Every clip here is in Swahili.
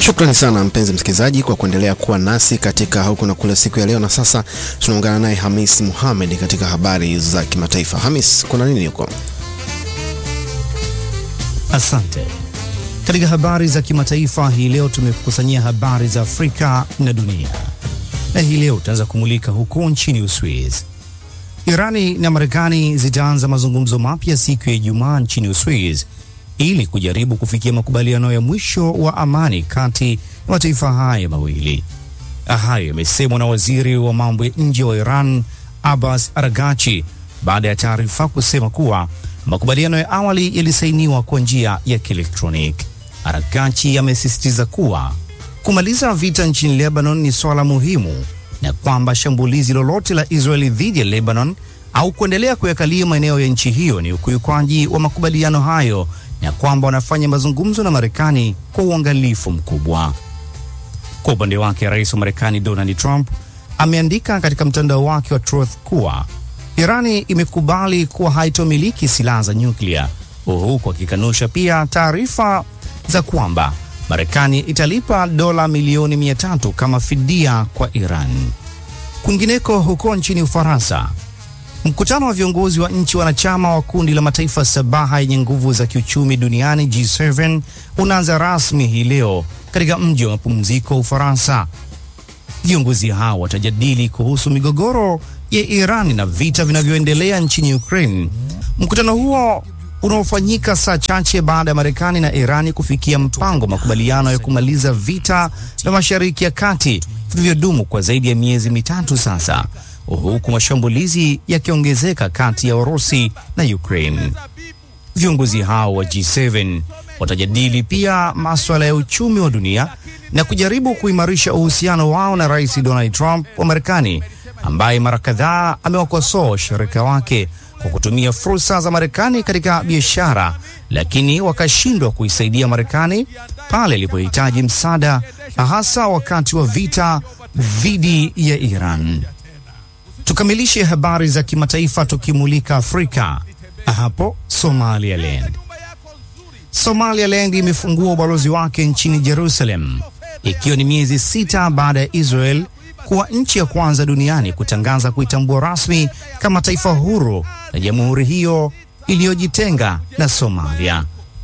Shukrani sana mpenzi msikilizaji kwa kuendelea kuwa nasi katika huku na kule siku ya leo, na sasa tunaungana naye Hamis Muhamed katika habari za kimataifa. Hamis, kuna nini huko? Asante. Katika habari za kimataifa hii leo tumekusanyia habari za Afrika na dunia, na hii leo tutaanza kumulika huko nchini Uswiz. Irani na Marekani zitaanza mazungumzo mapya siku ya Ijumaa nchini Uswiz ili kujaribu kufikia makubaliano ya mwisho wa amani kati ya mataifa haya mawili. Hayo yamesemwa na waziri wa mambo ya nje wa Iran Abbas Araghchi baada ya taarifa kusema kuwa makubaliano ya awali yalisainiwa kwa njia ya kielektroniki. Araghchi amesisitiza kuwa kumaliza vita nchini Lebanon ni swala muhimu na kwamba shambulizi lolote la Israeli dhidi ya Lebanon au kuendelea kuyakalia maeneo ya nchi hiyo ni ukiukwaji wa makubaliano hayo na kwamba wanafanya mazungumzo na Marekani kwa uangalifu mkubwa. Kwa upande wake, rais wa Marekani Donald Trump ameandika katika mtandao wake wa Truth kuwa Irani imekubali kuwa haitomiliki silaha za nyuklia, huku akikanusha pia taarifa za kwamba Marekani italipa dola milioni mia tatu kama fidia kwa Iran. Kwingineko, huko nchini Ufaransa, Mkutano wa viongozi wa nchi wanachama wa kundi la mataifa sabaha yenye nguvu za kiuchumi duniani G7 unaanza rasmi hii leo katika mji wa mapumziko wa Ufaransa. Viongozi hao watajadili kuhusu migogoro ya Iran na vita vinavyoendelea nchini Ukraine. Mkutano huo unaofanyika saa chache baada ya Marekani na Irani kufikia mpango wa makubaliano ya kumaliza vita vya Mashariki ya Kati vilivyodumu kwa zaidi ya miezi mitatu sasa huku mashambulizi yakiongezeka kati ya Urusi na Ukraine. Viongozi hao wa G7 watajadili pia masuala ya uchumi wa dunia na kujaribu kuimarisha uhusiano wao na Rais Donald Trump wa Marekani, ambaye mara kadhaa amewakosoa washirika wake kwa kutumia fursa za Marekani katika biashara, lakini wakashindwa kuisaidia Marekani pale ilipohitaji msaada, hasa wakati wa vita dhidi ya Iran. Tukamilishe habari za kimataifa tukimulika Afrika, hapo Somaliland. Somaliland imefungua ubalozi wake nchini Jerusalem ikiwa ni miezi sita baada ya Israel kuwa nchi ya kwanza duniani kutangaza kuitambua rasmi kama taifa huru na jamhuri hiyo iliyojitenga na Somalia.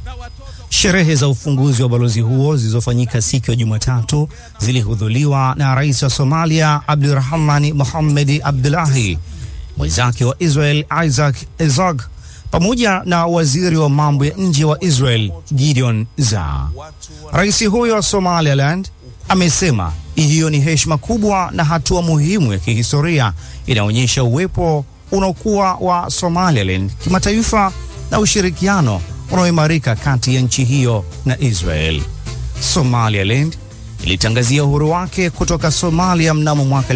Sherehe za ufunguzi wa balozi huo zilizofanyika siku ya Jumatatu zilihudhuriwa na rais wa Somalia Abdurahmani Mohamed Abdullahi, mwenzake wa Israel Isaac Herzog, pamoja na waziri wa mambo ya nje wa Israel Gideon Saar. Rais huyo wa Somaliland amesema hiyo ni heshima kubwa na hatua muhimu ya kihistoria inaonyesha uwepo unaokuwa wa Somaliland kimataifa na ushirikiano unaoimarika kati ya nchi hiyo na Israel. Somaliland ilitangazia uhuru wake kutoka Somalia mnamo mwaka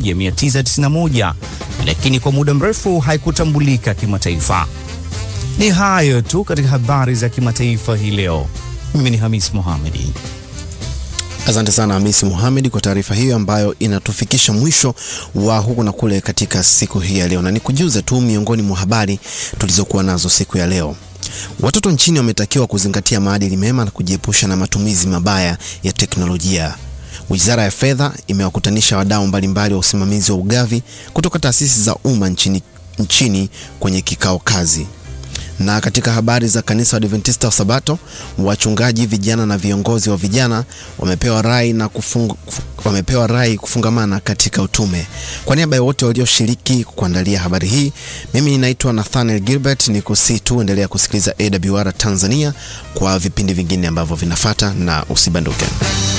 1991 lakini kwa muda mrefu haikutambulika kimataifa. Ni hayo tu katika habari za kimataifa hii leo. Mimi ni Hamis Mohamedi. Asante sana Hamisi Muhamed kwa taarifa hiyo ambayo inatufikisha mwisho wa huku na kule katika siku hii ya leo, na nikujuze tu miongoni mwa habari tulizokuwa nazo siku ya leo. Watoto nchini wametakiwa kuzingatia maadili mema na kujiepusha na matumizi mabaya ya teknolojia. Wizara ya Fedha imewakutanisha wadau mbalimbali wa usimamizi wa ugavi kutoka taasisi za umma nchini, nchini kwenye kikao kazi. Na katika habari za kanisa wa Adventista wa Sabato, wachungaji vijana na viongozi wa vijana wamepewa rai na kufung, wamepewa rai kufungamana katika utume. Kwa niaba ya wote walioshiriki kuandalia habari hii, mimi ninaitwa Nathaniel Gilbert, ni kusi tu endelea kusikiliza AWR Tanzania kwa vipindi vingine ambavyo vinafata na usibanduke.